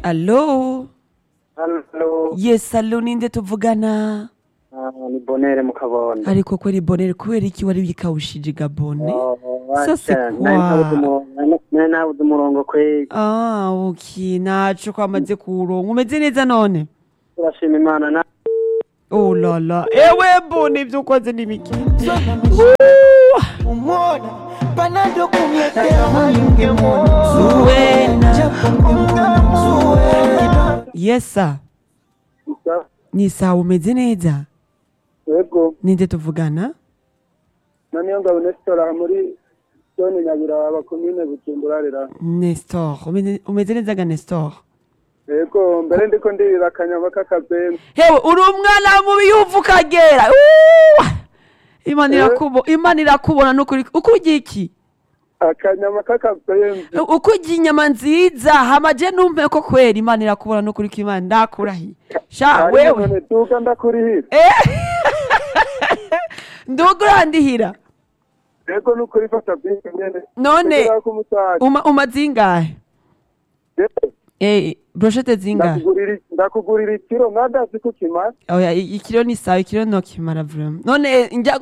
Allo? Halo, Yes, allo ninde tuvugana? ah, ni Bonere mu Kabondo. Ariko kweri bonere kubera iki wari wikawushije gabone? Oh, Ça, c'est wacha, quoi? nari nabuze umurongo- nari nabuze umurongo kweli. Ah, ok, naco kwamaze kuronka. Umeze neza none? Turashima Imana na Oh la la. Ewe bone ivyo ukoze ni biki? umwona panado kumletea hali ungemwona Zuena. japo ungemwona Zuena. Yes, sir. Isa. Ni sawa umeze neza? Yego, Ninde tuvugana? na niyo ngabo Nestor muri zone Nyabiraba komine Bujumbura rera. Nestor. Umeze- Umeze neza ga Nestor? Yego, mbere ndiko ndirira akanyama k'akazembe. Hewe uri umwana mubi yuva ukagera. Uuuh! Imana Eh? irakubo, Imana irakubona nukuri. Uko urya iki? Akanyama k'akazembe. Uko urya inyama nziza, hama je numpe ko kwera Imana irakubona nukuri ko Imana ndakurahiye. Sha Hanyuma wewe. none duka ndakurihira. Eh? Ndugu urandihira. Yego nukuri fata bisi nyene. None Kugira ko umusaza. uma umazingahe? Yego, Eh, brochette zingahe? ndakugurira ndakugurira ikiro mwadazi ko kimara. Oya, i- ikiro ni sawa, ikiro no kimara vraiment. None njya